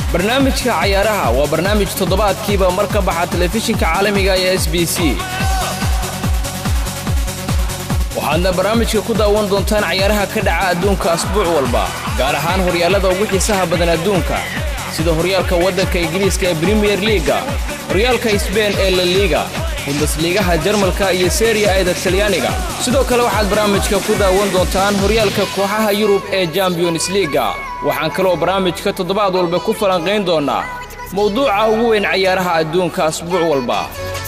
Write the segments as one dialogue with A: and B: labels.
A: barnaamijka cayaaraha waa barnaamij toddobaadkiiba mar ka baxa telefishinka caalamiga ee s b c waxaadna barnaamijka ku daawan doontaan cayaaraha ka dhaca adduunka asbuuc walba gaar ahaan horyaallada ugu xiisaha badan adduunka sida horyaalka waddanka ingiriiska ee brimiyer liiga horyaalka sbein ee la liiga bundesliigaha jarmalka iyo seriya eeda talyaaniga sidoo kale waxaad barnaamijka ku daawan doontaan horyaalka kooxaha yurub ee champions liiga waxaan kaloo barnaamijka toddobaad walba ku falanqayn doonnaa mawduuca ugu weyn cayaaraha adduunka asbuuc walba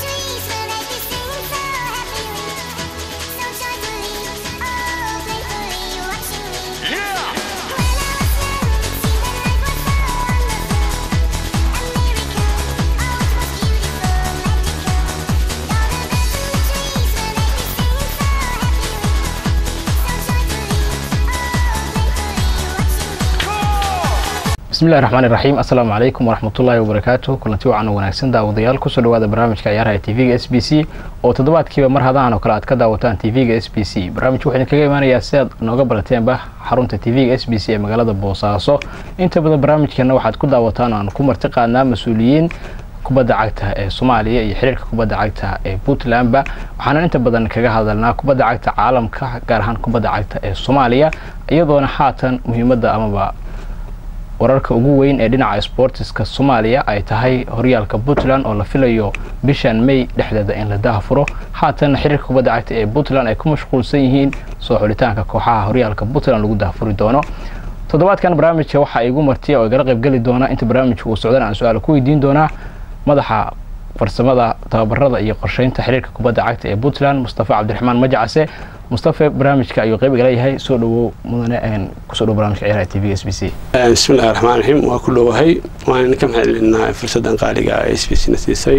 B: bismillahi raxmaan iraxiim assalaamu calaykum waraxmatullaahi wabarakaatu kulanti wacan oo wanaagsan daawadayaal kusoo dhawaada barnaamijka ciyaaraha ee tv-ga s b c oo toddobaadkiiba mar hadahan oo kale aad ka daawataan tv-ga s b c barnaamijku wuxuu idinkaga imaanayaa si aad nooga barateenba xarunta tv-ga s b c ee magaalada boosaaso inta badan barnaamijkeena waxaad ku daawataan aan ku marti qaadnaa mas-uuliyiin kubadda cagta ee soomaaliya iyo xiriirka kubadda cagta ee puntlandba waxaana inta badan kaga hadalnaa kubadda cagta caalamka gaar ahaan kubadda cagta ee soomaaliya iyadoona haatan muhiimadda amaba wararka ugu weyn ee dhinaca sboortiska soomaaliya ay tahay horyaalka puntland oo la filayo bishan may dhexdeeda in la dahafuro haatan xiriirka kubadda cagta ee puntland ay ku mashquulsan yihiin soo xulitaanka kooxaha horyaalka puntland lagu dahafuri doono toddobaadkan barnaamijka waxaa igu martiya oo igala qaybgeli doona inta barnaamijka uu socdana aan su-aal ku weydiin doonaa madaxa farsamada tababarada iyo qorsheynta xiriirka kubadda cagta ee puntland mustafa cabdiraxmaan majacase mustafa barnaamijka ayuu qayb igala yahay soo dhawow mudane kusoo dhow barnamijka ciyaaraha t v s b c
C: bismillahi raxmaan raxiim waa ku dhowahay waan idinka mahadcelinaa fursaddan qaaliga s b c na siisay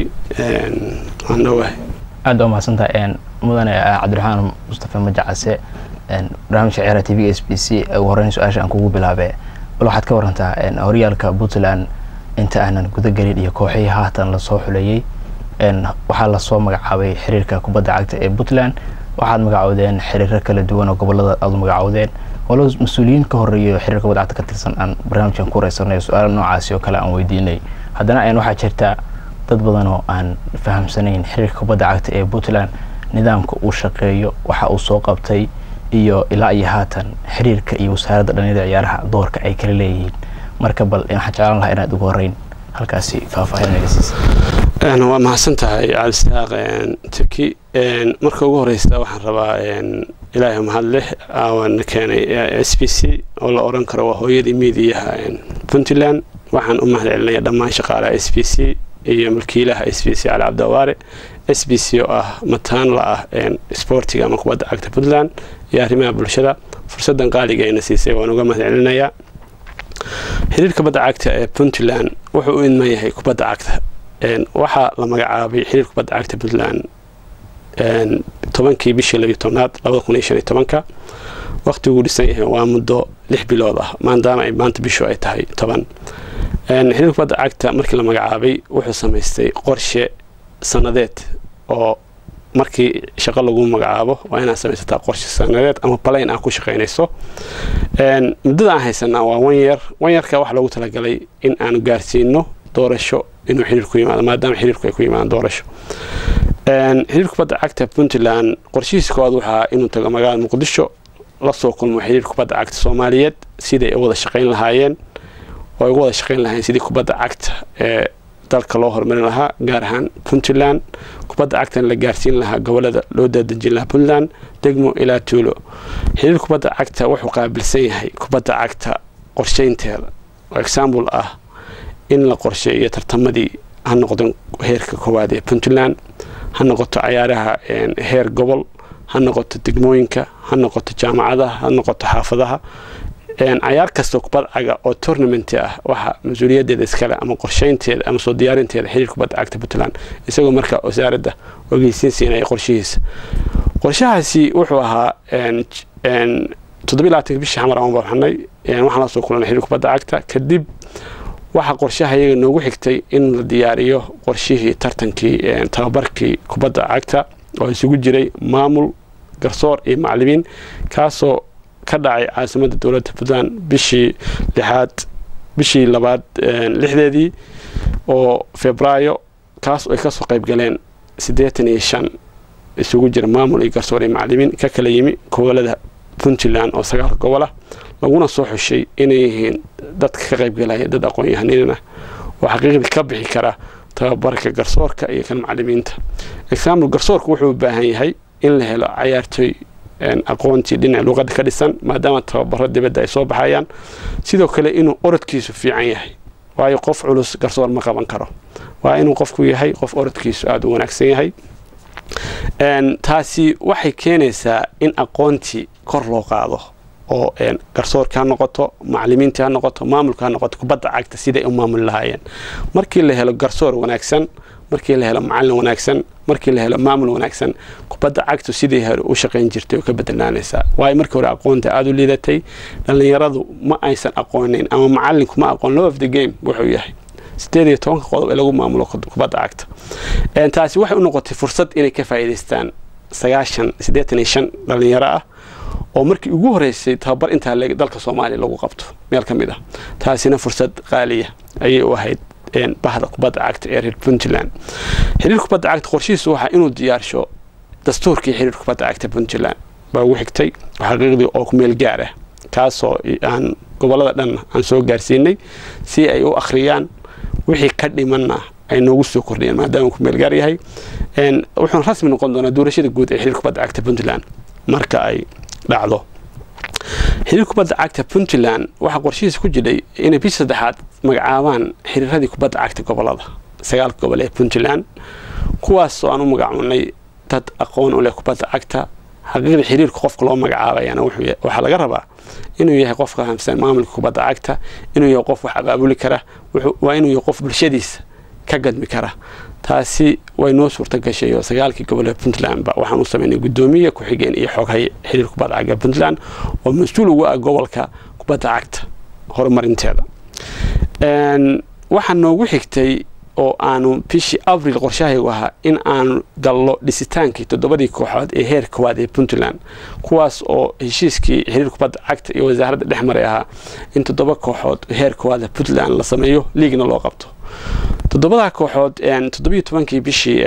C: waan dhowahay
B: aad baa mahadsantahay mudane cabdiraxmaan mustafa majacase barnaamijka ciyaaraha t v s b c ugu horeyn su-aasha aan kugu bilaabe bal waxaad ka warantaa horyaalka puntland inta aanan gudagelin iyo kooxihii haatan lasoo xuleeyey waxaa lasoo magacaabay xiriirka kubadda cagta ee puntland waxaad magacoodeen xiriiro kala duwan oo gobolada aad u magacoodeen walo mas-uuliyiin ka horeeyo xiriirka kubadda cagta ka tirsan aan barnaamijkan ku wareysanay su-aala noocaasi oo kale aan weydiinay haddana waxaa jirta dad badan oo aan fahamsanayn xiriirka kubadda cagta ee puntland nidaamka uu shaqeeyo waxa uu soo qabtay iyo ilaa iyo haatan xiriirka iyo wasaaradda dhalinyada ciyaaraha doorka ay kala leeyihiin marka bal waxaan jeclaan lahaa inaad ugu horeyn halkaasi faahfaahin naga siisa
C: waa mahadsan tahay cabdisaaq turki marka ugu horeysta waxaan rabaa ilaahay mahad leh aana keenay s b c oo la oran karo waa hooyadii miidiyaha puntland waxaan u mahad celinaya dhammaan shaqaalaha s b c iyo mulkiilaha s b c cali cabdiwaare s b c oo ah mataan la ah sboortiga ama kubadda cagta puntland iyo arrimaha bulshada fursaddan qaaliga ayna siisay waan uga mahad celinayaa xiriir kubadda cagta ee puntland wuxuu u idman yahay kubadda cagta waxaa la magacaabay xiriir kubadda cagta puntland tobankii bishii labiyo tobnaad labada kun iyo shan iyo tobanka waqtiguu dhisan yahay waa muddo lix bilood ah maadaama ay maanta bishu ay tahay toban xiriir kubadda cagta markii la magacaabay wuxuu samaystay qorshe sanadeed oo markii shaqo lagu magacaabo waa inaad samaysataa qorshe sanadeed ama balayn aad ku shaqaynayso muddada aan haysanaa waa wanyar wanyarka waxaa loogu talagalay in aanu gaarsiino doorasho inuu xiriir ku yimaado maadaama xiriirku ay ku yimaadaan doorasho xiriir kubadda cagta puntland qorshihiisa koowaad waxaa inuu tago magaalada muqdisho lasoo kulmo xiriir kubadda cagta soomaaliyeed siday u wada shaqayn lahaayeen oo ay ugu wada shaqayn lahaayeen sidii kubadda cagta ee dalka loo horumarin lahaa gaar ahaan puntland kubadda cagtana la gaarsiin lahaa gobolada loo daadejin lahaa puntland degmo ilaa tuulo xiriir kubadda cagta wuxuu qaabilsan yahay kubadda cagta qorsheynteeda oo example ah in la qorsheeyo tartamadii ha noqdo heerka koowaad ee puntland ha noqoto cayaaraha heer gobol ha noqoto degmooyinka ha noqoto jaamacadaha ha noqoto xaafadaha cayaar kastoo kubad caga oo tournament ah waxa mas-uuliyadeeda iskale ama qorsheynteeda ama soo diyaarinteeda xiriir kubadda cagta puntland isagoo markaa wasaaradda ogeysiin siinaya qorshihiisa qorshahaasi wuxuu ahaa toddobiy bishii xamar aan baxnay waxaan la soo kulanay xiriir kubadda cagta kadib waxaa qorshaha iyaga noogu xigtay in la diyaariyo qorshihii tartankii tababarkii kubadda cagta oo isugu jiray maamul garsoor iyo macalimiin kaasoo ka dhacay caasimadda dowladda puntland bishii lixaad bishii labaad lixdeedii oo febraayo kaas ay kasoo qayb galeen siddeetan iyo shan isugu jira maamul iyo garsoor iyo macalimiin ka kala yimi gobolada puntland oo sagaalka gobolah laguna soo xushay inay yihiin dadka ka qayb galaya dad aqoon-yahanina oo xaqiiqdii ka bixi kara tababarka garsoorka iyo kan macalimiinta example garsoorka wuxuu u baahan yahay in la helo cayaartooy aqoontii dhinaca luuqadda ka dhisan maadaama tababaro dibadda ay soo baxayaan sidoo kale inuu orodkiisu fiican yahay waayo qof culus garsoor ma qaban karo waa inuu qofku yahay qof orodkiisu aada u wanaagsan yahay taasi waxay keenaysaa in aqoontii kor loo qaado oo garsoorka ha noqoto macalimiinta ha noqoto maamulka ha noqoto kubadda cagta siday u maamuli lahaayeen markii la helo garsoor wanaagsan markii la helo macalin wanaagsan markii la helo maamul wanaagsan kubadda cagtu sidii hore u shaqayn jirtay oo ka bedelnaanaysaa waayo markii hore aqoonta aada u liidatay dhallinyaradu ma aysan aqoonin ama macalinku ma aqoon law of the game wuxuu yahay sideed iyo tobanka qodob ee lagu maamulo kubadda cagta taasi waxay u noqotay fursad inay ka faa'iidaystaan sagaashan siddeetan iyo shan dhallinyaro ah oo markii ugu horeysay tababar intaa leeg dalka soomaaliya lagu qabto meel ka mid ah taasina fursad qaaliya ayay u ahayd bahda kubadda cagta ee reer puntland xiriir kubadda cagta qorshihiisu waxaa inuu diyaarsho dastuurkii xiriir kubadda cagta puntland baa ugu xigtay xaqiiqdii oo ku meel gaar ah kaasoo aan gobolada dhan aan soo gaarsiinay si ay u akhriyaan wixii ka dhimanna ay noogu soo kordhiyeen maadaama ku meel gaar yahay wuxuuna rasmi noqon doonaa doorashada guud ee xiriir kubadda cagta puntland marka ay dhacdo xiriir kubadda cagta puntland waxaa qorshihiisa ku jidhay inay bishii saddexaad magacaabaan xiriiradii kubadda cagta gobolada sagaalka gobol ee puntland kuwaas oo aan u magacaabnay dad aqoon u leh kubadda cagta xaqiiqda xiriirka qofka loo magacaabayana waxaa laga rabaa inuu yahay qof ka fahamsan maamulka kubadda cagta inuu yahay qof wax abaabuli kara waa inuu yahay qof bulshadiisa ka gadmi kara taasi way noo suurta gashay oo sagaalkii gobolada puntlandba waxaan u sameynay guddoomiye ku-xigeen iyo xoghay xiriir kubadda cagta puntland oo mas-uul ugu ah gobolka kubadda cagta horumarinteeda waxaa noogu xigtay oo aanu bishii abril qorshahaygu ahaa in aanu gallo dhisitaankii toddobadii kooxood ee heer koowaad ee puntland kuwaas oo heshiiskii xiriir kubadda cagta iyo wasaaradda dhex maray ahaa in toddoba kooxood heer koowaad puntland la sameeyo liigna loo qabto toddobadaa kooxood toddobiyo tobankii bishii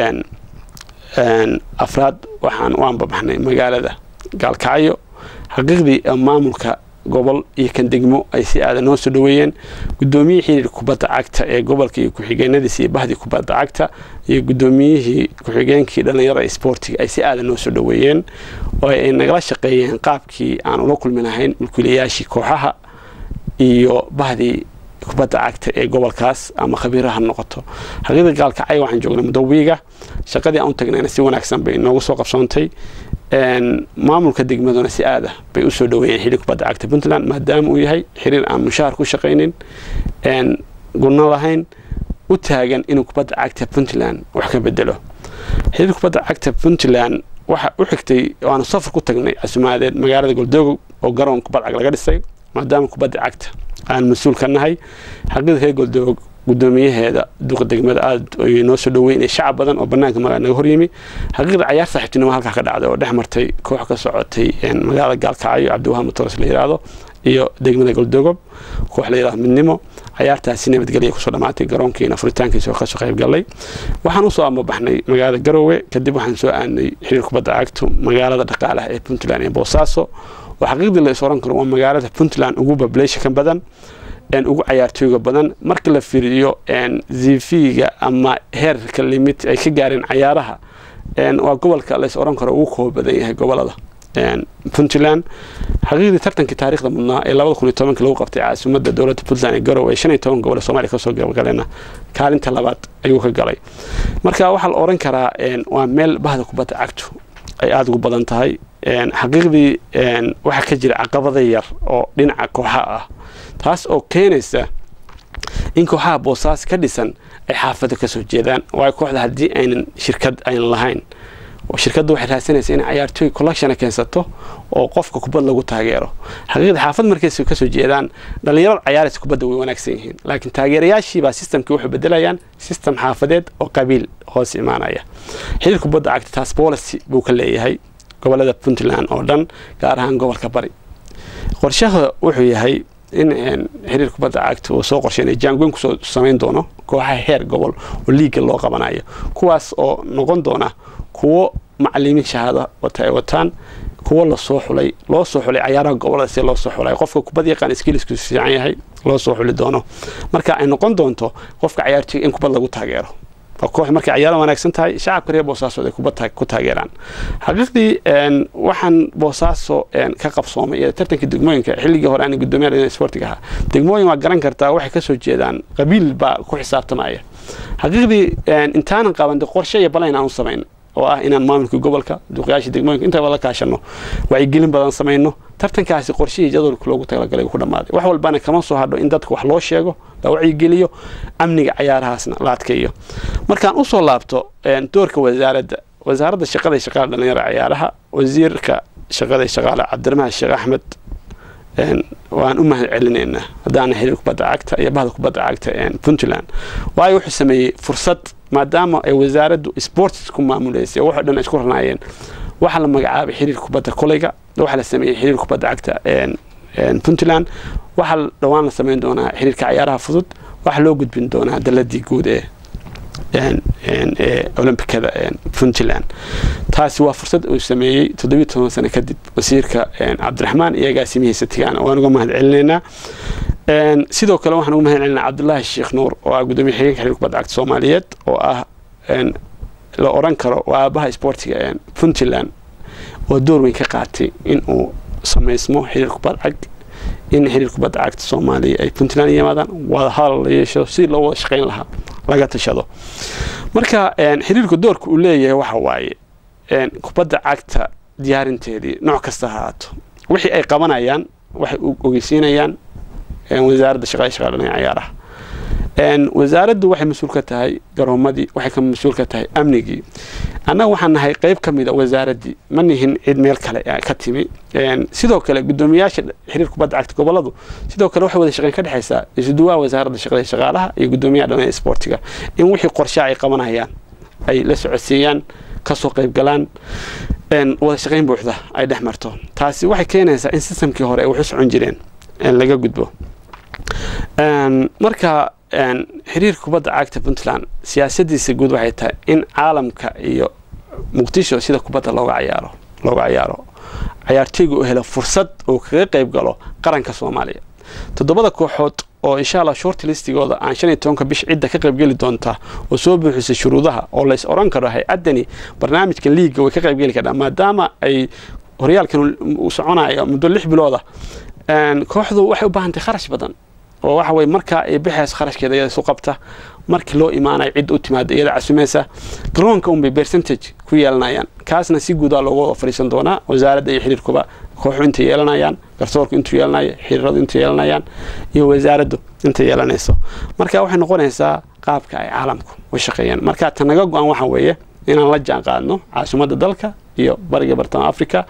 C: afraad waxaan u anbabaxnay magaalada gaalkacyo xaqiiqdii maamulka gobol iyo kan degmo ay si aadan noo soo dhaweeyeen guddoomiyihii xiriir kubadda cagta ee gobolka iyo ku-xigeenadiisa iyo bahdii kubadda cagta iyo guddoomiyihii ku-xigeenkii dhallinyarada ee sboortiga ay si aadan noo soo dhaweeyeen oo ay nagala shaqeeyeen qaabkii aan ula kulmi lahayn mulkiilayaashii kooxaha iyo bahdii kubadda cagta ee gobolkaas ama khabiiraha noqoto xaqiiqda gaalkacay waxaan joognay mudawiga shaqadii aan u tagnayna si wanaagsan bay noogu soo qabsoontay maamulka degmaduna si aada bay usoo dhaweeyeen xiriir kubadda cagta puntland maadaama uu yahay xiriir aan mushaahar ku shaqaynin gurno lahayn u taagan inuu kubadda cagta puntland wax ka bedelo xiriir kubadda cagta puntland waxa u xigtay waanu safar ku tagnay casumaadeed magaalada goldoogo oo garoon kubadda cag laga dhisay maadaama kubadda cagta aan mas-uul ka nahay xaqiiqda reer goldoogo gudoomiyaheeda duqa degmada aada ay noo soo dhaweyn shacab badan oo banaanka magaa naga horyimi xaqiiqda cayaar saaxiibtinimo halkaa ka dhacday oo dhex martay koox ka socotay magaalada gaalkacyo cabdiwahaan matoros la yidhaahdo iyo degmada goldogob koox la yidhahdo midnimo cayaartaasi nabadgelya kusoo dhammaatay garoonkiina furitaankiisa oo kasoo qayb galay waxaan usoo ambabaxnay magaalada garowe kadib waxaan soo aadnay xiriir kubadda cagto magaalada dhaqaalaha ee puntland ee boosaaso oo xaqiiqdii la is oran karo waa magaalada puntland ugu bableyshanka badan ugu cayaartooyga badan marka la fiiriyo zifiga ama heerka limit ay ka gaareen cayaaraha waa gobolka lays oran karo ugu kooba badan yahay gobolada puntland xaqiiqdii tartankii taarikhda mudnaa ee labada kun iyo tobanka lagu qabtay caasimada dowladda puntland ee garowe ee shan iyo toban gobol ee somalia kasoo gabagaleena kaalinta labaad ayuu ka galay marka waxaa la oran karaa waa meel bahda kubadda cagtu ay aada ugu badan tahay xaqiiqdii waxaa ka jira caqabada yar oo dhinaca kooxa ah taas oo keenaysa in kooxaha boosaas ka dhisan ay xaafada kasoo jeedaan waayo kooxda haddii aynan shirkad aynan lahayn shirkadda waxay raadsanaysa inay cayaartooy collectiona keensato oo qofka kubad lagu taageero xaqiiqda xaafad markay kasoo jeedaan dhallinyarada cayaaraysa kubadda way wanaagsan yihiin laakiin taageerayaashiibaa sistamkii waxay bedelayaan sistem xaafadeed oo qabiil hoos imaanaya xiriir kubadda cagta taas policy buu ka leeyahay gobolada puntland oo dhan gaar ahaan gobolka bari qorshaha wuxuu yahay in xiriir kubadda cagta uu soo qorsheynaya jaangoyn kusoo samayn doono kooxaha heer gobol oo liiga loo qabanayo kuwaas oo noqon doona kuwo macalimiin shahaado wata ay wataan kuwo lasoo xulay loo soo xulay cayaaraha gobolada si loo soo xulay qofka kubad yaqaan skillisku fiican yahay loo soo xuli doono marka ay noqon doonto qofka cayaartooyga in kubad lagu taageero waa koox markay cayaaro wanaagsan tahay shacabka reer boosaaso ay kubad ku taageeraan xaqiiqdii waxaan boosaaso ka qabsoomay iyo tartanka degmooyinka xilligii hore aan guddoomiyaha sportiga ahaa degmooyin waa garan kartaa waxay kasoo jeedaan qabiil baa ku xisaabtamaya xaqiiqdii intaanan qaban qorshe iyo balayn aan u samayn oo ah inaan maamulka gobolka duqyaasha degmooyinka intaba la kaashano wacyigelin badan samayno tartankaasi qorshihii jadwalka loogu talagalay ku dhammaaday wax walbana kama soo hadho in dadka wax loo sheego la wacyigeliyo amniga cayaarahaasna la adkeeyo markaan usoo laabto doorka wasaaradda wasaaradda shaqada shaqaale dhalinyaro cayaaraha wasiirka shaqada shaqaale cabdiramaan sheekh axmed waan u mahad celinaynaa haddaana xiriir kubadda cagta iyo bahda kubadda cagta puntland waayo wuxuu sameeyey fursad maadaama ay wasaaraddu sports ku maamuleysay waxoo dhan isku ranaayeen waxaa la magacaabay xiriir kubadda koleyga waxaa la sameeyey xiriir kubadda cagta puntland waxaa dhowaan la sameyn doonaa xiriirka cayaaraha fudud waxaa loo gudbin doonaa daladii guud ee olombikada puntland taasi waa fursad uu sameeyey toddobiyi toban sano kadib wasiirka cabdiraxmaan iyo agaasimihiisa tigaana waan uga mahad celinaynaa sidoo kale waxaan uga mahad celinaa cabdulaahi sheekh nuur oo ah gudoomiye xigeenka xiriir kubadda cagta soomaaliyeed oo ah la oran karo waa aabaha sportiga puntland oo door weyn ka qaatay in uu samaysmo xiriir kubad cag in xiriir kubadda cagta soomaaliya ay puntland yimaadaan wada hadal la yeesho si loo wada shaqayn lahaa laga tashado marka xiriirku doorka uu leeyahay waxa waaye kubadda cagta diyaarinteedii nooc kasta ha ahaato wixii ay qabanayaan waxay ogeysiinayaan wasaaradda shaqada shaqaadhanaya cayaaraha wasaaraddu waxay mas-uul ka tahay garoomadii waxay ka mas-uul ka tahay amnigii annaga waxaan nahay qeyb ka mid a wasaaraddii ma nihin cid meel kale ka timi sidoo kale guddoomiyaasha xiriir kubadda cagta goboladu sidoo kale waxay wada shaqeyn ka dhexaysaa isuduwaha wasaaradda shaqada shaqaalaha iyo guddoomiyaha dhanaya sportiga in wixii qorshaha ay qabanayaan ay la socodsiiyaan kasoo qayb galaan wada shaqayn buuxda ay dhex marto taasi waxay keenaysaa in sistamkii hore ay wax u socon jireen laga gudbo marka xiriirka kubadda cagta puntland siyaasadiisa guud waxay tahay in caalamka iyo muqdisho sida kubadda looga cayaaro looga cayaaro cayaartooyga uu helo fursad uu kaga qayb galo qaranka soomaaliya toddobada kooxood oo insha allah short listigooda aan shan iyo tobanka bish cidda ka qaybgeli doonta oo soo buuxisay shuruudaha oo lays oran karo hay-addani barnaamijka liiga way ka qaybgeli kardhaa maadaama ay horyaalkan uu soconayo muddo lix bilooda kooxdu waxay u baahantay kharash badan oo waxa weye markaa ay bixays kharashkeeda iyada isu qabta markii loo imaanayo cid u timaada iyada casumaysa garoonka unbay percentage ku yeelanayaan kaasna si guudaa loogu wada fadhiisan doonaa wasaaradda iyo xiriirkuba kooxu intay yeelanayaan garsoorku intuu yeelanayo xiriiradu intay yeelanayaan iyo wasaaraddu intay yeelanayso marka waxay noqonaysaa qaabka ay caalamku u shaqeeyaan marka ta naga go-an waxa weeye inaan la jaan qaadno caasimadda dalka iyo bariga bartamaha africa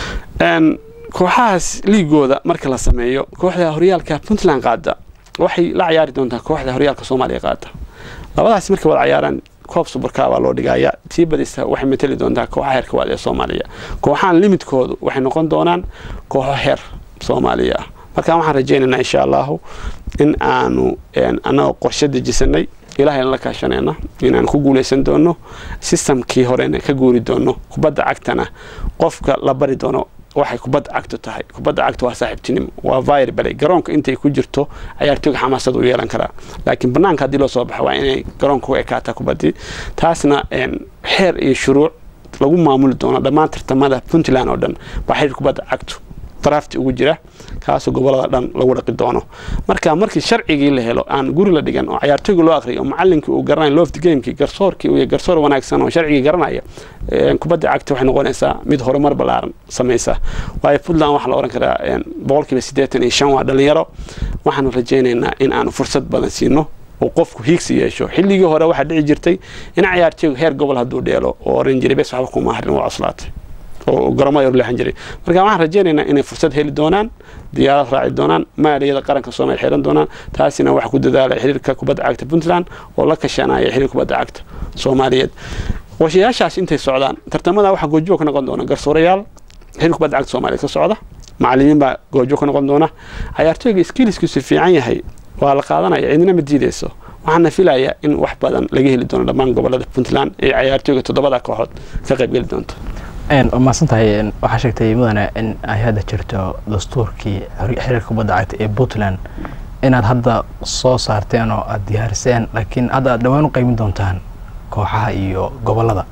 C: kooxahaas liigooda marka la sameeyo kooxda horyaalka puntland qaada waxay la cayaari doontaa kooxda horyaalka soomaaliya qaada labadaas markay wada cayaaraan koob subarkaa baa loo dhigaya tii badista waxay mateli doontaa kooxaha heerka waad ee soomaaliya kooxahan limidkoodu waxay noqon doonaan kooxo heer soomaaliya ah markaan waxaan rajaynaynaa insha allahu in aanu annagoo qorshe dejisanay ilaahayna la kaashanayna inaan ku guulaysan doono sistamkii horena ka guuri doono kubadda cagtana qofka la bari doono waxay kubadda cagtu tahay kubadda cagtu waa saaxiibtinimo waa vayr balay garoonka intay ku jirto cayaartooyga xamaasad u yeelan karaa laakiin banaanka haddii loo soo baxa waa inay garoonka u ekaataa kubaddii taasna xeer iyo shuruuc lagu maamuli doono dhammaan tartamada puntland oo dhan baa xiriir kubadda cagtu drafti ugu jira kaasoo gobolada dhan lagu dhaqi doono marka markii sharcigii la helo aan guri la dhigan oo cayaartooyga loo aqriyo oo macalinkii uu garanayo lofti gamekii garsoorkii uu garsoor wanaagsan oo sharcigii garanaya kubadda cagta waxay noqonaysaa mid horumar ballaaran samaysa waayo puntland waxaa la oran karaa boqolkiiba siddeetan iyo shan waa dhalinyaro waxaanu rajaynaynaa in aanu fursad badan siino oo qofku hiigsi yeesho xilligii hore waxaa dhici jirtay in cayaartooygu heer gobol hadduu dheelo oo oran jiray bes waxba kuma harin waa cuslaatay oo garoomada leexan jiray marka waxaan rajaynaynaa inay fursad heli doonaan diyaarad raaci doonaan maaliyada qaranka soomaaliya xiran doonaan taasina waxaa ku dadaalay xiriirka kubadda cagta puntland oo la kashanaya xiriir kubadda cagta soomaaliyeed qorshayaashaas intay socdaan tartamada waxaa goojooga ka noqon doona garsoorayaal xiriir kubadda cagta soomaaliyeed ka socda macalimiin baa goojo ka noqon doona cayaartooyga skiliskiisu fiican yahay waa la qaadanaya cidina ma diideyso waxaana filayaa in wax badan laga heli doono dhammaan gobolada puntland ee cayaartooyga toddobada kooxood ka qaybgeli doonto
B: waa mahadsan tahay waxaa sheegtay mudane in ay hadda jirto dastuurkii xiriirka kubadda cagta ee puntland inaad hadda soo saarteen oo aada diyaariseen laakiin hadda aad dhawaan u qeymin doontaan kooxaha iyo gobolada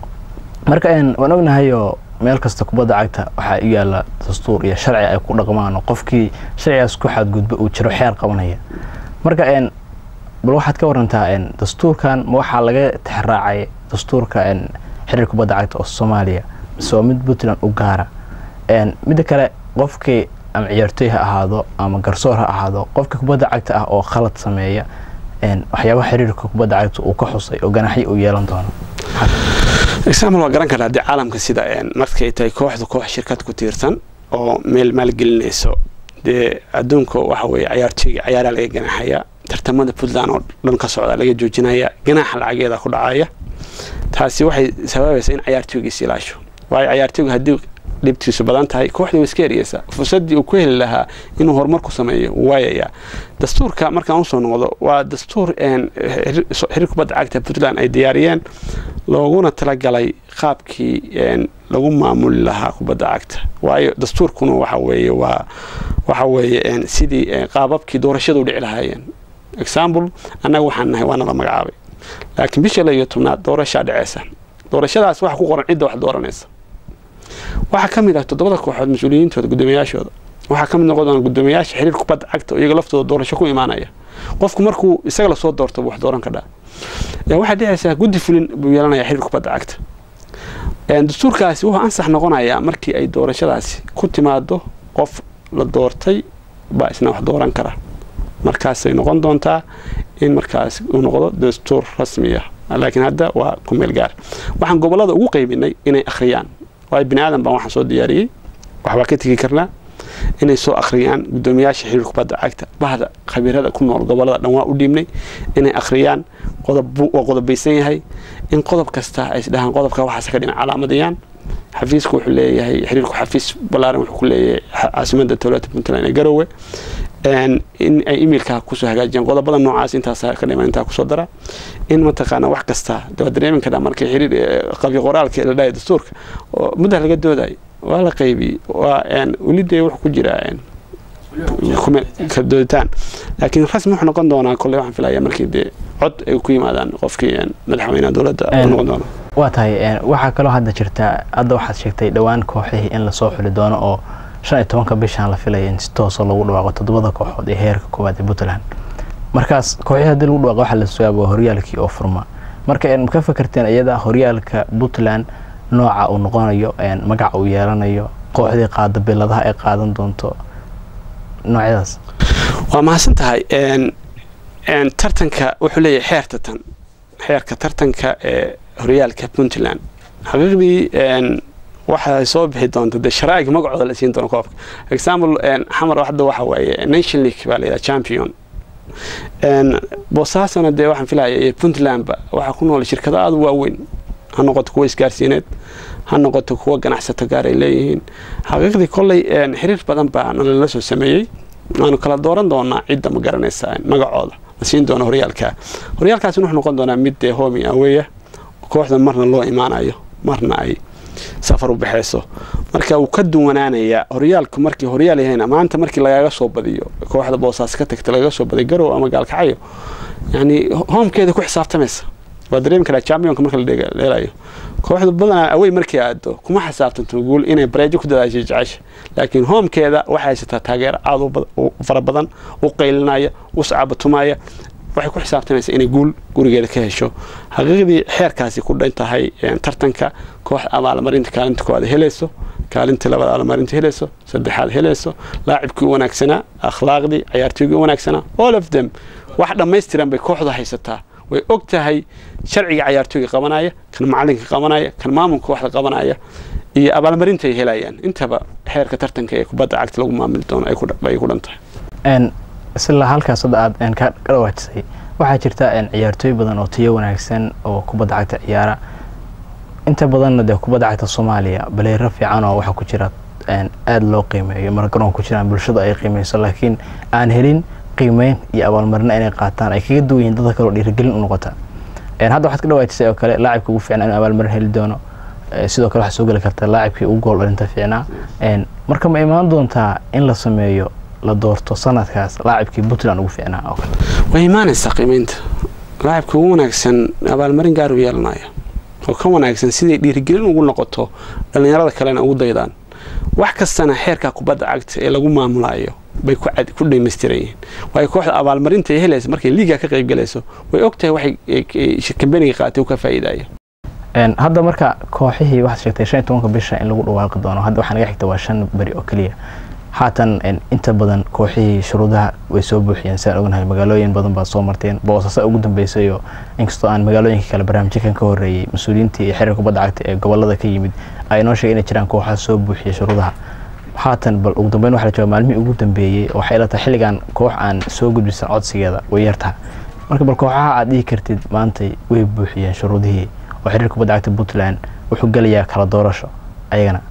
B: marka waan ognahayoo meel kasta kubadda cagta waxaa u yaala dastuur iyo sharci ay ku dhaqmaan oo qofkii sharcigaas ku xadgudba uu jiro xeer qabanaya marka bal waxaad ka warantaa dastuurkan ma waxaa laga tixraacay dastuurka xiriir kubadda cagta oo soomaaliya mise waa mid puntland u gaara midda kale qofkii ama ciyaartooy ha ahaado ama garsoor ha ahaado qofka kubadda cagta ah oo khalad sameeya waxyaabaha xiriirka kubadda cagta uu ka xusay oo ganaxyo uu yeelan doono
C: example waa garan karaa haddii caalamka sida markay tahay kooxdu koox shirkad ku tiirsan oo meel maalgelinayso dee adduunka waxa weeye cayaartooyga cayaaraa laga ganaxaya tartamada puntland oo dhan ka socda laga joojinaya ganaaxa lacageeda ku dhacaya taasi waxay sababaysaa in cayaartooygiis ilaasho waayo cayaartooyga haddii dhibtiisu badan tahay kooxdii way iska eriyeysaa fursaddii uu ku heli lahaa inuu horumar ku sameeyo waayayaa dastuurka markaan usoo noqdo waa dastuur xiriir kubadda cagta puntland ay diyaariyeen looguna talagalay qaabkii lagu maamuli lahaa kubadda cagta waayo dastuurkuna waxa weeye waa waxa weeye sidii qaababkii doorashadu dhici lahaayeen example annaga waxaan nahay waana la magacaabay laakiin bisha la iyo tobnaad doorashaa dhaceysa doorashadaas waxa ku qoran cidda wax dooranaysa waxaa ka mid ah toddobada kooxood mas-uuliyiintooda guddoomiyayaashooda waxaa ka mid noqon doona guddoomiyayaasha xiriir kubadda cagta oo iyaga laftooda doorasho ku imaanaya qofku markuu isaga lasoo doorto wax dooran ka dhaa waxaa dhicaysaa guddi fulin buu yeelanaya xiriir kubadda cagta dastuurkaasi wuxuu ansax noqonayaa markii ay doorashadaasi ku timaado qof la doortay baa isna wax dooran kara markaasay noqon doontaa in markaas uu noqdo dastuur rasmi ah laakiin hadda waa ku meel gaar waxaan gobolada ugu qaybinay inay akhriyaan waayo bini aadan baan waxaan soo diyaariyey waxbaa ka tegi karnaa inay soo akhriyaan guddoomiyaasha xiriir kubadda cagta bahda khabiirada ku nool gobolada dhan waa u dhiibnay inay akhriyaan qodob waa qodobaysan yahay in qodob kasta ay isdhahaan qodobka waxaas ka dhinac calaamadayaan xafiisku wuxuu leeyahay xiriirku xafiis ballaaran wuxuu ku leeyahay caasimada dowladda puntland ee garowe in ay emailka kusoo hagaajiyaan qodobada noocaas intaas ka dhiman intaa kusoo dara in mataqaana wax kasta waa dareemi karaa markii xiriir qabi qoraalka la dhahay dastuurka oo mudda laga doodayo waa la qaybiyey waa weli dee wuxuu ku jiraa dooditaan laakiin rasmi wuxuu noqon doonaa kolley waxaan filaya markii dee cod ay ku yimaadaan qofkii madaxweynaha dowladda noqon doona
B: waa tahay waxaa kaloo hadda jirta hadda waxaad sheegtay dhowaan kooxihii in lasoo xuli doono oo shan iyo tobanka bishaan la filaya in si toosa lagu dhawaaqo toddobada kooxood ee heerka koowaad ee puntland markaas kooxihii haddii lagu dhawaaqo waxaa la sugaaba horyaalkii oo furma marka ma ka fakarteen iyada horyaalka puntland nooca uu noqonayo magaca uu yeelanayo kooxdii qaada biladaha ay qaadan doonto noocyadaas
C: waa mahadsan tahay tartanka wuxuu leeyahay xeer tartan xeerka tartanka ee horyaalka puntland xaqiiqdii waxay soo bixi doonta dee sharaa'iga magacooda la siin doono koobka example xamar hadda waxa waaye nation league baa layidhaha champion boosaasana dee waxaan filaya puntlandba waxaa ku nool shirkado aada u waaweyn ha noqoto kuwa isgaarsiineed ha noqoto kuwa ganacsato gaar ay leeyihiin xaqiiqdii kolley xiriir badan baa nalala soo sameeyey waanu kala dooran doonaa cidda ma garanaysaa magacooda la siin doono horyaalka horyaalkaasina wuxuu noqon doonaa mid dee homi aweya kooxda marna loo imaanayo marna ay safar u baxayso marka wuu ka duwanaanayaa horyaalku markii horyaal yahayna maanta markii lagaga soo badiyo kooxda boosaas ka tagta lagaga soo badiyo garow ama gaalkacyo yani hoomkeeda ku xisaabtamaysa waa dareemi karaa championka marka la dheelayo kooxda badanaa awey markii aado kuma xisaabtanto guul inay bareejo ku dadaashay jecesha laakiin hoomkeeda waxay haysataa taageero aada u fara badan u qaylinaya u sacaabatumaya waxay ku xisaabtamaysaa inay guul gurigeeda ka hesho xaqiiqdii xeerkaasi ku dhan tahay tartanka koox abaalmarinta kaalinta koowaad helayso kaalinta labaad abaalmarinta helayso saddexaad helayso laacibkii u wanaagsanaa akhlaaqdii cayaartooygii u wanaagsanaa all of them wax dhammaystiran bay kooxdu haysataa way og tahay sharciga cayaartooyga qabanaya kan macalinka qabanaya kan maamulka kooxda qabanaya iyo abaalmarinta ay helayaan intaba xeerka tartanka ee kubadda cagta lagu maamuli doono ay ku dhan tahay
B: isla halkaas hadda aad ka dhawaajisay waxaa jirta ciyaartooy badan oo tayo wanaagsan oo kubadda cagta ciyaara inta badanna dee kubadda cagta soomaaliya baleero fiican oo waxaa ku jira aada loo qiimeeyo marka garoonka ku jiraan bulshada ay qiimeyso laakiin aan helin qiimeyn iyo abaalmarina inay qaataan ay kaga duwan yihiin dadka kaleo dhiirigelin u noqota hadda waxaad ka dhawaajisay oo kale laacibka ugu fiicnaa inuu abaalmarin heli doono sidoo kale waxaa soo geli karta laacibkii ugu gool dhalinta fiicnaa marka ma imaan doontaa in la sameeyo la doorto sanadkaas laacibkii puntland ugu fiicnaa oo kale
C: way imaanaysaa qiimeynta laacibka ugu wanaagsan abaalmarin gaar u yeelanaya oo ka wanaagsan siday dhiirigelin ugu noqoto dhallinyarada kalena ugu daydaan wax kastana xeerka kubadda cagta ee lagu maamulayo bay ku dhamaystiran yihiin waayo kooxda abaalmarinta ay helaysa markay liiga ka qayb galayso way og tahay waxay kambaniga qaatay u ka faa'iidaya
B: hadda marka kooxihii waxaad sheegtay shan iyo tobanka bisha in lagu dhawaaqi doono hadda waxaa naga xigta waa shan beri oo keliya haatan inta badan kooxihii shuruudaha way soo buuxiyeen sidaan ognahay magaalooyin badan baad soo marteen boosasa ugu dambeysayoo inkastoo aan magaalooyinka kale barnaamijyakan ka horreeyey mas-uuliyiintii iyo xiriir kubadda cagta ee gobolada ka yimid ay noo sheegay inay jiraan kooxaha soo buuxiya shuruudaha haatan bal ugu dambeyn waxa la jooga maalmihii ugu dambeeyey waxay ila tahay xilligan koox aan soo gudbisan codsigeeda way yartaha marka bal kooxaha aad dhihi kartid maantay way buuxiyeen shuruudihii oo xiriir kubadda cagta puntland wuxuu gelayaa kala doorasho ayagana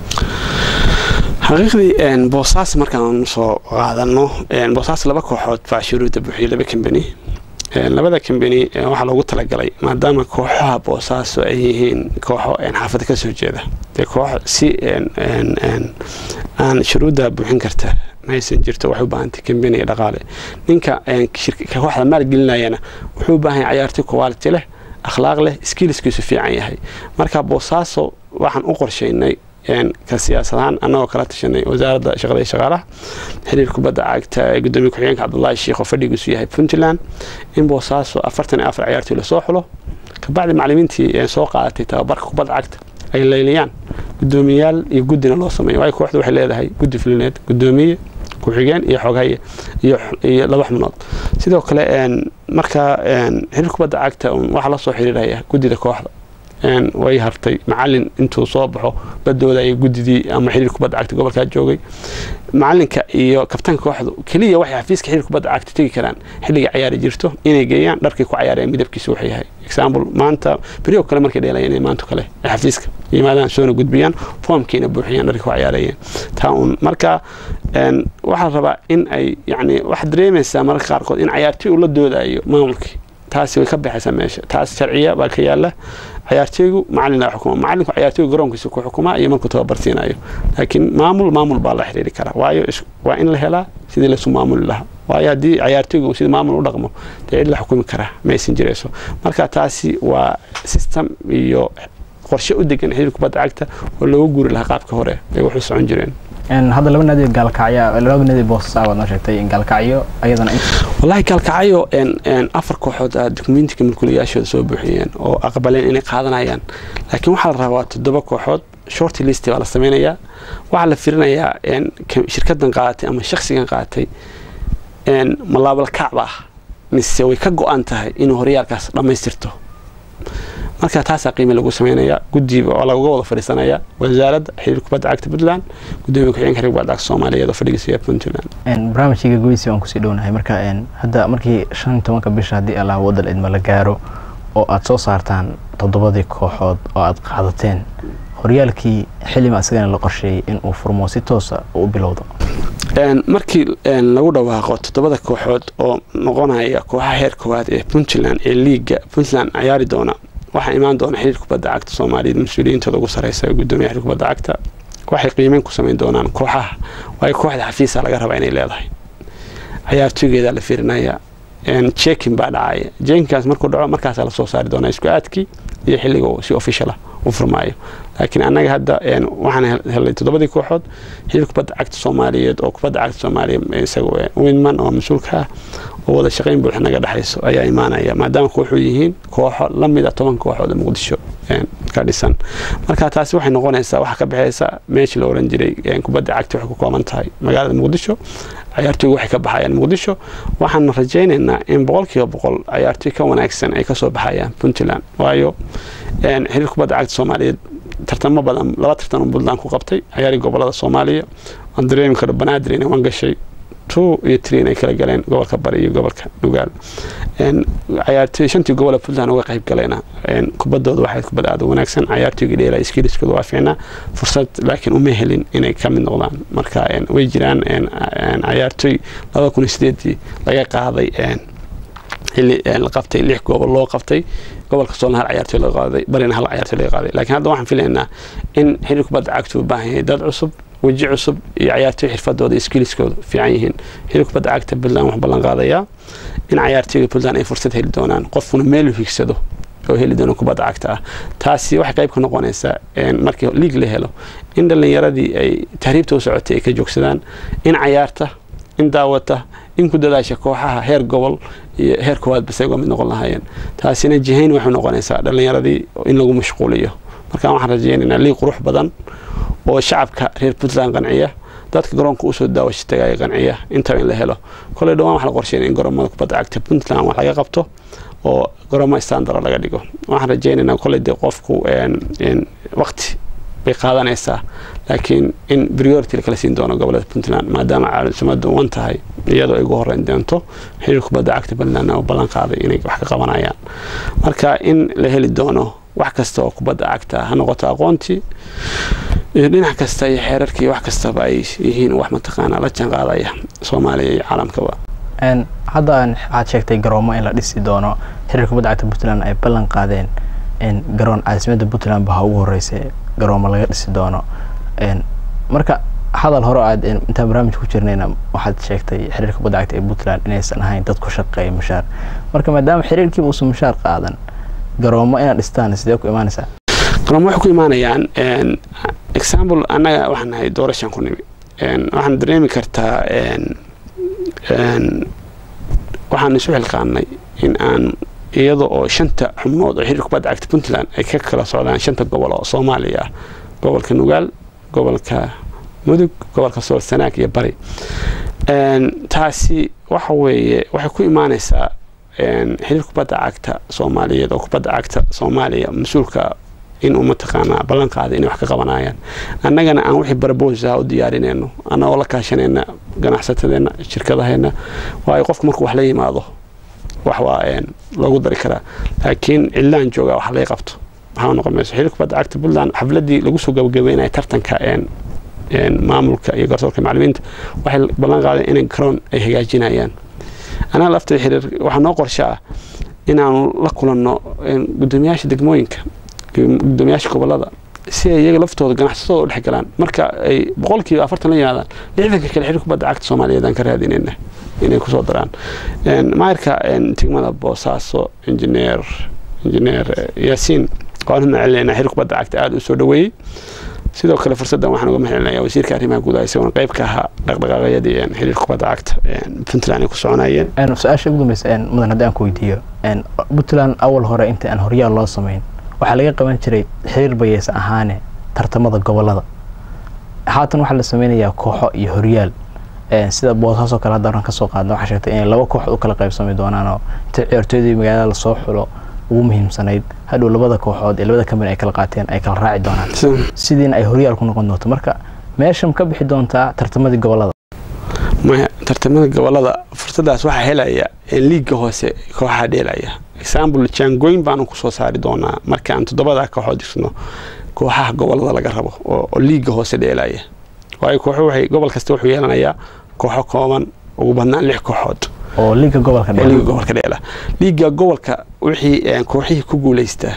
C: xaqiiqdii boosaas markaan soo qaadano boosaas laba kooxood baa shuruudda buuxiyay laba kambani labada kambani waxaa loogu talagalay maadaama kooxaha boosaaso ay yihiin kooxo xaafada ka soo jeeda dee koox si aan shuruudda buuxin karta maysan jirto waxay u baahantay kambaniga dhaqaale ninka kooxda maalgelinayana wuxuu u baahan yahay cayaartoy quality leh akhlaaq leh skillskiisu fiican yahay marka boosaaso waxaan u qorshaynay ka siyaasadahaan annagoo kala tashanay wasaaradda shaqada iyo shaqaalaha xiriir kubadda cagta ee gudoomiye ku-xigeenka cabdullaahi sheikh oo fadhigiisu yahay puntland in boosaaso afartan iyo afar ciyaartoy lasoo xulo kabacdi macalimiintii soo qaadatay tababarka kubadda cagta ay leyliyaan gudoomiyaal iyo guddina loo sameeyo waayo kooxdu waxay leedahay guddi fulineed gudoomiye ku-xigeen iyo xoghaye iyo laba xubnood sidoo kale marka xiriir kubadda cagta waxaa la soo xiriiraya guddida kooxda way hartay macalin intuu soo baxo badoodaya guddidii ama xiriir kubadda cagta gobolkaa joogay macalinka iyo kabtaanka kooxdu keliya waxay xafiiska xiriir kubadda cagta tegi karaan xilliga cayaari jirto inay geeyaan dharkay ku cayaareen midabkiisa wuxuu yahay example maanta beriyo kale markay dheelayeen maanta kale ay xafiiska yimaadaan soona gudbiyaan foomkiina buuxiyaan dharkay ku cayaarayeen taa un marka waxaa la rabaa in ay yani waxaad dareemaysaa mararka qaarkood in cayaartoy uu la doodayo maamulkii taasi way ka baxaysaa meesha taas sharciya baa ka yaala cayaartooygu macalin xukuma macalinku cayaartooyga garoonkiisa ku xukumaa iyo markuu tababarsiinayo laakiin maamul maamul baa la xiriiri karaa waayo waa in la helaa sidii laysu maamuli lahaa waayo haddii cayaartooyga uu sida maamul u dhaqmo dee cid la xukumi karaa maysan jirayso marka taasi waa system iyo qorshe u degan xiriir kubadda cagta oo looga guuri lahaa qaabka hore ay wax u socon jireen
B: hadda laba naadi gaalkacyo laba naadi boosas baad noo sheegtay in gaalkacyo ayadana
C: wallaahi gaalkacyo afar kooxood aa dukumentiga mulkuliyaashooda soo buuxiyeen oo aqbaleen inay qaadanayaan laakiin waxaa la rabaa toddoba kooxood short list baa la sameynayaa waxaa la firinayaa shirkadan qaadatay ama shaksigan qaatay ma laabalkacba ah mise way ka go-an tahay inuu horyaalkaas dhammaystirto marka taasaa qiime lagu sameynaya guddiba oo lagaga wada fadhiisanaya wasaaradda xiriir kubadda cagta puntland gudoomiye ku-xigeenka xiriir kubadda cagta soomaaliyeed oo fadhigiisa yahay puntland
B: barnaamijkayga goysi waan kusii dhownahay marka hadda markii shan iyo tobanka bisha haddii allah wadal idma la gaaro oo aad soo saartaan toddobadii kooxood oo aad qaadateen horyaalkii xilima asagana la qorsheeyey in uu furmo si toosa u bilowdo
C: markii lagu dhawaaqo toddobada kooxood oo noqonaya kooxaha heer koowaad ee puntland ee liiga puntland ciyaari doona waxaa imaan doona xiriir kubadda cagta soomaaliyeed mas-uuliyiintooda ugu sareysa ee gudoomiya xiriir kubadda cagta waxay qiimeyn ku samayn doonaan kooxaha waayo kooxda xafiisa laga rabaa inay leedahay cayaartooygeeda la fiirinaya jekin baa dhacaya jekinkaas markuu dhaco markaasaa lasoo saari doonaa isku aadkii iyo xilliga si official ah u furmaayo laakiin annaga hadda waxaan helnay toddobadii kooxood xiriir kubadda cagta soomaaliyeed oo kubadda cagta soomaaliya isaga winman oo mas-uulka ah oo wada shaqayn buuxa naga dhexayso ayaa imaanaya maadaama kooxuu yihiin kooxo la mid a toban kooxood oo muqdisho ka dhisan marka taasi waxay noqonaysaa waxaa ka baxaysa meeshii la oran jiray kubadda cagta waxay ku kooban tahay magaalada muqdisho cayaartooygu waxay ka baxayaan muqdisho waxaan rajaynaynaa in boqolkiiba boqol cayaartooy ka wanaagsan ay kasoo baxayaan puntland waayo xiriir kubadda cagta soomaaliyeed tartamo badan laba tartan oo puntland ku qabtay cayaarii gobolada soomaaliya waan dareemi karo banaadir inay waan gashay two iyo tree inay kala galeen gobolka bari iyo gobolka nugaal cayaartooy shantii gobol puntland uga qayb galayna kubaddooda waxay kubad aada u wanaagsan cayaartooyga dheela skiliskooda waa fiicnaa fursad laakiin uma helin inay ka mid noqdaan marka way jiraan cayaartooy laba kun iyo sideedii laga qaaday xilli la qabtay lix gobol loo qabtay gobolka soolna hal cayaartooy laga qaaday barina hal cayaartooy laga qaaday laakiin hadda waxaan filaynaa in xiriir kubadda cagtu u baahan yahay dad cusub weji cusub iyo cayaartooy xirfadooda iyo skiliskooda fiican yihiin xiriir kubadda cagta puntland wax ballan qaadayaa in cayaartooyga puntland ay fursad heli doonaan qofkuna meel u higsado oo heli doono kubadda cagta ah taasi waxay qayb ka noqonaysaa markii liig la helo in dhallinyaradii ay tahriibta u socotay ay ka joogsadaan in cayaarta in daawata in ku dadaasha kooxaha heer gobol iyo heer koowaad bas ayagoo mid noqon lahaayeen taasina jihayn waxay noqonaysaa dhallinyaradii in lagu mashquuliyo markaan waxaan rajaynaynaa liig qurux badan oo shacabka reer puntland qanciya dadka garoonka usoo daawasho tagaaya qanciya intaba in la helo koley dhawaan waxa la qorsheynaya in garoomada kubadda cagta puntland wax laga qabto oo garoomo standara laga dhigo waxaan rajaynaynaa koley dee qofku waqti bay qaadanaysaa laakiin in priority lakala siin doono gobolada puntland maadaama caalamsumada wan tahay iyadoo ay ugu horeyn doonto xiriir kubadda cagta puntland oo ballan qaaday inay wax ka qabanayaan marka in la heli doono wax kasta oo kubadda cagta ha noqoto aqoontii iyo dhinac kasta iyo xeerarkii wax kastaba ay yihiin wax mataqaanaa la jaan qaadaya soomaaliya iyo caalamkaba
B: hadda waxaad sheegtay garoomo in la dhisi doono xiriir kubadda cagta puntland ay ballan qaadeen garoon caasimadda puntland ba ha ugu horreysay garoomo laga dhisi doono marka hadal hore aad intaan barnaamij ku jirnayna waxaad sheegtay xiriirka kubadda cagta ee puntland inaysan ahayn dad ku shaqeeya mushaar marka maadaama xiriirkiiba uusan mushaar qaadan garoomo inaad dhistaan sidee ku imaanaysaa
C: garoomo waxay ku imaanayaan example annaga waxaan nahay doorashaan ku nimi waxaan dareemi kartaa waxaan isu xilqaanay in aan iyada oo shanta xubnood oo xiriir kubadda cagta puntland ay ka kala socdaan shanta gobol oo soomaaliya ah gobolka nugaal gobolka mudug gobolka sool sanaag iyo bari taasi waxa weeye waxay ku imaanaysaa xiriir kubadda cagta soomaaliyeed oo kubadda cagta soomaaliya mas-uulka inuu mataqaanaa ballan qaaday inay wax ka qabanayaan annagana aan wixii barbosa u diyaarinayno annagoo la kaashanayna ganacsatadeenna shirkadaheenna waayo qofku markuu wax la yimaado wax waa loogu dari karaa laakiin cidlaan joogaa wax laga qabto waxaa noqon mayso xiriir kubadda cagta puntland xafladii lagu soo gabagabeynaya tartanka maamulka iyo garsoorka macalimiinta waxay ballan qaadeen inay garoon ay hagaajinayaan anaga lafteeda xiriir waxaa noo qorshe ah inaanu la kulanno gudoomiyaasha degmooyinka gudoomiyaasha gobolada si ay iyaga laftooda ganacsatooda u dhex galaan marka ay boqolkiiba afartan la yimaadaan lixdanka kale xiriir kubadda cagta soomaaliyeed aan ka raadinayna inay kusoo daraan maayirka degmada boosaaso injineer injineer yaasiin waan mahad celinayna xiriir kubadda cagta aada u soo dhaweeyey sidoo kale fursaddan waxaan uga mahad celinaya wasiirka arrimaha gudaha isaguna qayb ka ahaa dhaqdhaqaaqyadii xiriir kubadda cagta puntland ay ku soconayeen
B: su-aasha ugu dambeysa mudan haddii aan ku weydiiyo puntland awal hore inta aan horyaal loo samayn waxaa laga qaban jiray xiriir bayeysa ahaane tartamada gobolada haatan waxaa la sameynayaa kooxo iyo horyaal sida boosaasoo kale hadda oran kasoo qaadna waxaa sheegtay inay laba kooxood u kala qaybsami doonaanoo inta ciyaartooydii magaalada lasoo xulo ugu muhiimsanayd hadhow labada kooxood ee labada kamid ay kala qaateen ay kala raaci doonaan sidiina ay horyaal ku noqon doonto marka meeshan ka bixi doontaa tartamadii gobolada
C: maya tartamada gobolada fursadaas waxaa helaya liiga hoose kooxaha dheelaya example jaangoyn baanu kusoo saari doonaa markaan toddobada kooxood dhisno kooxaha gobolada laga rabo oo liiga hoose dheelaya waayo kooxu waxay gobol kasta wuxuu yeelanayaa kooxo kooban ugu badnaan lix kooxood
B: oo liiga gobolka
C: oo liiga gobolka dheela liiga gobolka wixii kooxihii ku guulaystaa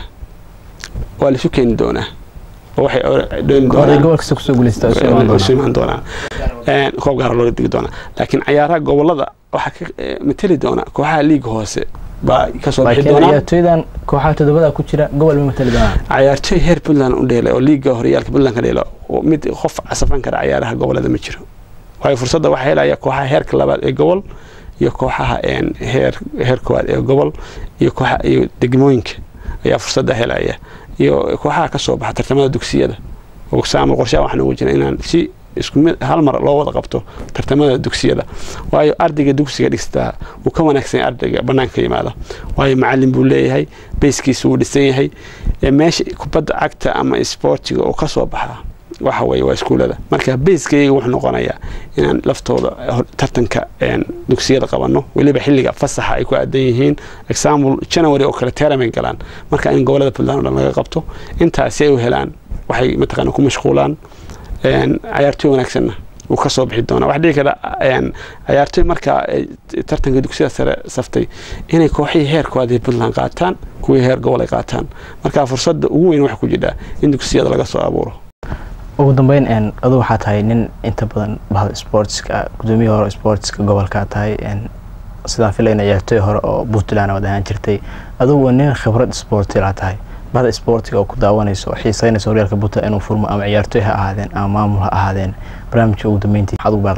C: waa laisu keeni doonaa oo waxay dheeli doonaan
B: gobolka kasta kusoo guulaysta
C: isu imaan doonaan koob gaara looga digi doonaa laakiin cayaaraha gobolada waxaa ka mateli doona kooxaha liiga hoose baa kasoo bixi
B: laakiin
C: doonaa
B: ciyaartooydan kooxaha toddobada ku jira gobol ma matali doonaan
C: cayaartooy heer puntland u dheela oo liiga horyaalka puntland ka dheela oo mid qof casafan kara cayaaraha gobolada ma jiro waayo fursadda waxaa helaya kooxaha heerka labaad ee gobol iyo kooxaha heer heer koowaad ee gobol iyo kooxa iyo degmooyinka ayaa fursadda helaya iyo kooxaha ka soo baxa tartamada dugsiyada example qorshaha waxaan ugu jira inaan si isku mid hal mar loo wada qabto tartamada dugsiyada waayo ardayga dugsiga dhistaa wuu ka wanaagsan yahay ardayga bannaanka yimaada waayo macalin buu leeyahay beyskiisa wuu dhisan yahay meesha kubadda cagta ama isboortiga oo ka soo baxaa waxa weye waa iskuullada marka bayskayga wuxuu noqonayaa inaan laftooda tartanka dugsiyada qabanno weliba xilliga fasaxa ay ku aadan yihiin example january oo kale teramay galaan marka in gobolada puntland o dhan laga qabto intaasi ay u helaan waxay mataqaana ku mashquulaan cayaartooy wanaagsanna wuu ka soo bixi doonaa waxaa dhici kara cayaartooy markaa tartanka dugsiyada sare saftay inay kooxihii heerkooda puntland qaataan kuwii heer gobol ay qaataan marka fursadda ugu weyn waxa ku jirtaa in dugsiyada laga soo abuuro
B: ugu dambeyn adu waxaa tahay nin inta badan bahda sportska gudoomiya hore sportska gobolkaa tahay sidaan filayna ciyaartooy hore oo puntland wad ahaan jirtay adugu nin khibrad sportilaa tahay bahda sportiga oo ku daawanayso oo xiiseynaysa horyaalka puntland inuu furmo ama ciyaartooy ha ahaadeen ama maamul ha ahaadeen barnaamijka ugu dambeyntii maxaad ugu baaqi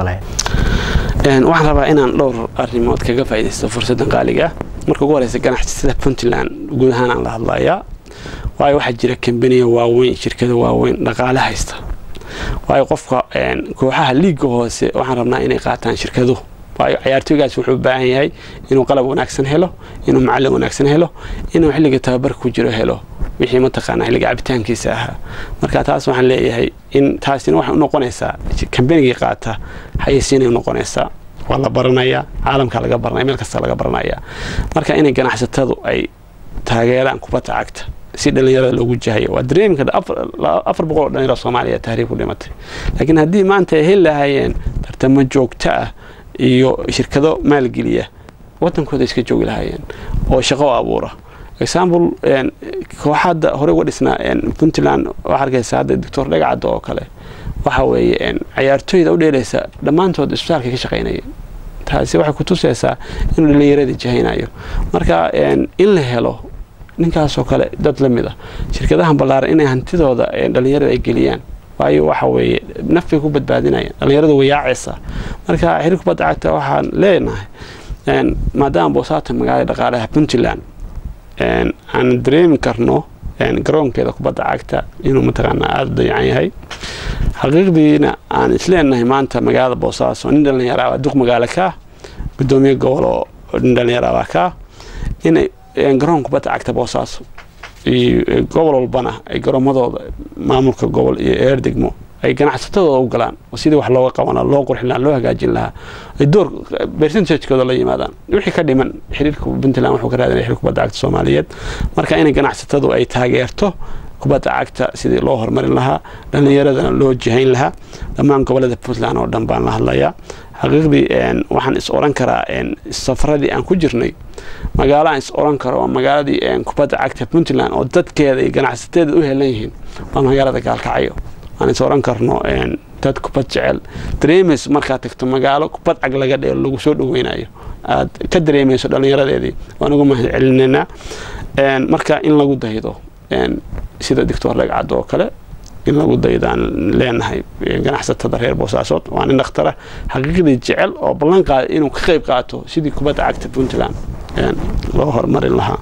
B: lahayd
C: waxaan rabaa inaan dhowr arrimood kaga faaidaysto fursaddan qaaliga ah marka ugu horeysa ganacsatada puntland guud ahaan aan la hadlayaa waayo waxaa jira kambaniya waaweyn shirkada waaweyn dhaqaale haysta waayo qofka kooxaha liiga hoose waxaan rabnaa inay qaataan shirkaduhu waayo cayaartooygaas wuxuu u baahan yahay inuu qalab wanaagsan helo inuu macallin wanaagsan helo inuu xilliga tababarka ku jiro helo wixii mataqaana xilliga cabitaankiisa ahaa marka taas waxaan leeyahay in taasina waxay u noqonaysaa kambanigii qaata xayeysiinay u noqonaysaa waa la baranayaa caalamka laga baranaya meel kasta laga baranaya marka inay ganacsatadu ay taageeraan kubadda cagta si dhalinyarada loogu jahayo waa dareemka afar boqol oo dhalinyaro soomaaliya tahriib ku dhimatay laakiin haddii maanta ay heli lahaayeen tartamo joogto ah iyo shirkado maalgeliya wadankooda iska joogi lahaayeen oo shaqo abuura example kooxada hore uga dhisnaa puntland waxaa arkaysa hadda doctor dhagacadda oo kale waxa weeye cayaartooyda u dheelaysa dhammaantood isbitaalka ka shaqaynaya taasi waxay ku tusaysaa inuu dhalinyarada jahaynayo marka in la helo ninkaasoo kale dad la mid a shirkadahan ballaaran inay hantidooda dhalinyarada ay geliyaan waayo waxa weeye nafbay ku badbaadinayaan dhalinyarada way yaacaysaa marka xiriir kubadda cagta waxaan leenahay maadaama boosaata magaalada dhaqaalaha puntland aan dareemi karno garoonkeeda kubadda cagta inuu mataqaanaa aada u dayacan yahay xaqiiqdiina aan isleenahay maanta magaalada boosaaso nin dhalinyara waa duq magaalo kaa gudoomiye gobol oo nin dhalinyara baa kaa inay garoon kubadda cagta boosaaso iyo gobol walbana ay garoomadooda maamulka gobol iyo eer degmo ay ganacsatadooda u galaan oo sidii wax looga qaban lahaa loo qurxin lahaa loo hagaajin lahaa ay door percentagekooda la yimaadaan wixii ka dhiman xiriirka puntland wuxuu ka raadinaya xiriirka kubadda cagta soomaaliyeed marka inay ganacsatadu ay taageerto kubadda cagta sidii loo horumarin lahaa dhallinyaradana loo jihayn lahaa dhammaan gobolada puntland oo dhan baan la hadlayaa xaqiiqdii waxaan is oran karaa safaradii aan ku jirnay magaalo aan is oran karo waa magaaladii kubadda cagta puntland oo dadkeeda iyo ganacsateeda u helan yihiin waa magaalada gaalkacyo aan is oran karno dad kubad jecel dareemayso markaad tagto magaalo kubad cag laga dheelo lagu soo dhaweynayo aad ka dareemayso dhallinyaradeedii waan ugu mahad celinaynaa marka in lagu daydo sida doctor dhagcad oo kale in lagu daydaan leenahay ganacsatada reer boosaasood waa nin dhakhtara xaqiiqdii jecel oo ballan qaada inuu ka qayb qaato sidii kubadda cagta puntland loo horumarin lahaa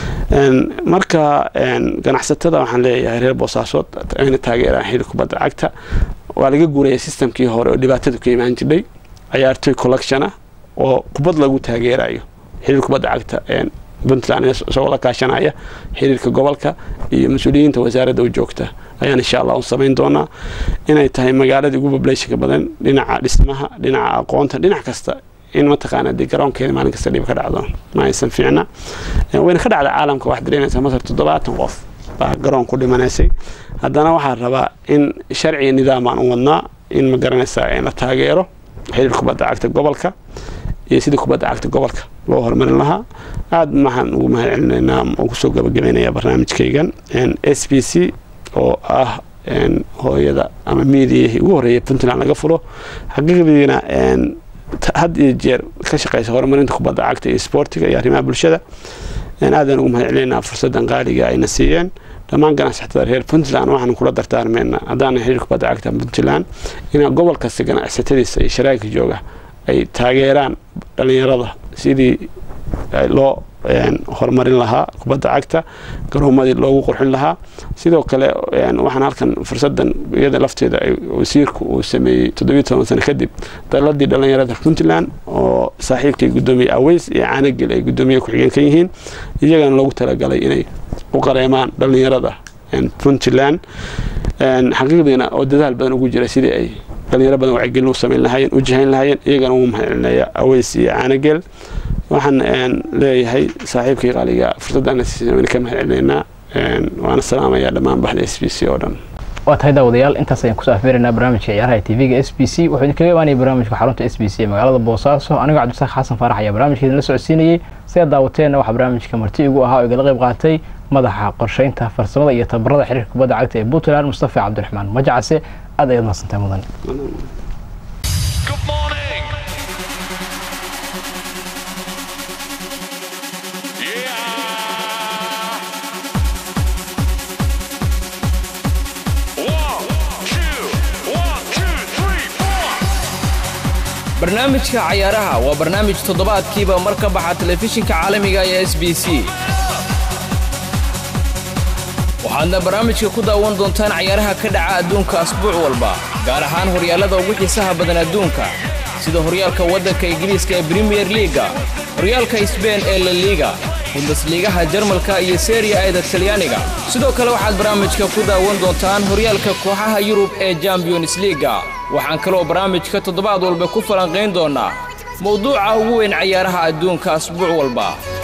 C: marka ganacsatada waxaan leeyahay reer boosaasood ayna taageeraan xiri kubadda cagta waa laga guuraya sistamkii hore oo dhibaatadu ka imaan jirdhay cayaartoy collectiona oo kubad lagu taageerayo xiriir kubadda cagta puntland isagoo la kaashanaya xiriirka gobolka iyo mas-uuliyiinta wasaaradda u joogta ayaan insha allah u samayn doonaa inay tahay magaaladii ugu populationka badan dhinaca dhismaha dhinaca aqoonta dhinac kasta in mataqaana dee garoonkeeda maalin kasta dhib ka dhacdo ma aysan fiicna wayna ka dhacda caalamka waxaad dareemaysaa masar toddobaatan qof baa garoon ku dhimanaysay haddana waxaan rabaa in sharciga nidaam aan u wadnaa in ma garanaysaa la taageero xiriir kubadda cagta gobolka iyo sidii kubadda cagta gobolka loo horumarin lahaa aada maxaan ugu mahad celinaynaa oo kusoo gabagabaynayaa barnaamijkaygan s b c oo ah hooyada ama miidiyihii ugu horreeya puntland laga fulo xaqiiqdiina had iyo jeer ka shaqeysa horumarinta kubadda cagta iyo sportiga iyo arrimaha bulshada aadaan ugu mahad celinaynaa fursaddan qaaliga ayna siiyeen dhammaan ganacsatada reer puntland waxaan kula dardaarmeynaa haddaana xiriir kubadda cagta puntland in gobol kasta ganacsatadiisa iyo sharaagka jooga ay taageeraan dhalinyarada sidii loo horumarin lahaa kubadda cagta garoomadii loogu qurxin lahaa sidoo kale waxaan halkan fursadan iyada lafteeda wasiirku uu sameeyey toddobiyo toban sano kadib daladii dhalinyarada puntland oo saaxiibkay gudoomiye aweys iyo caanagel ay gudoomiye ku-xigeen ka yihiin iyagana loogu talagalay inay u qareemaan dhalinyarada puntland xaqiiqdiina oo dadaal badan ugu jira sidii ay dhalinyaro badan wacyigelin u samayn lahaayeen u jihayn lahaayeen iyagana ugu mahadcelinaya aweys iyo caanageel waxaan leeyahay saaxiibkii qaaliga fursaddaana siisay ka mahadcelinaynaa waana salaamayaa dhammaan baxda s b c oo dhan
B: waa tahay daawadayaal intaas ayaan kusoo afmeeraynaa barnaamijka ciyaaraha tv-ga s b c wuxuu idinkaga imaanaya barnaamijka xarunta s b c ee magaalada boosaaso anigoo cabdisaaq xasan faarax ayaa barnaamijka idinla socodsiinayey sidaad daawateenna waxaa barnaamijka marti igu ahaa oo igala qayb qaatay madaxa qorsheynta farsamada iyo tabarada xiriirka kubadda cagta ee puntland mustafa cabdiraxmaan majacase aad ayaad mahadsantahay mudan
A: barnaamijka cayaaraha waa barnaamij toddobaadkiiba mar ka baxa telefishinka caalamiga ee s b c waxaadna barnaamijka ku daawan doontaan cayaaraha ka dhaca adduunka asbuuc walba gaar ahaan horyaallada ugu xiisaha badan adduunka sida horyaalka waddanka ingiriiska ee brimiyer liiga horyaalka isbeen ee laliiga bundesliigaha jarmalka iyo seriya eeda talyaaniga sidoo kale waxaad barnaamijka ku daawan doontaan horyaalka kooxaha yurub ee champions liiga waxaan kaloo barnaamijka toddobaad walba ku falanqayn doonnaa mawduuca ugu weyn cayaaraha adduunka asbuuc walba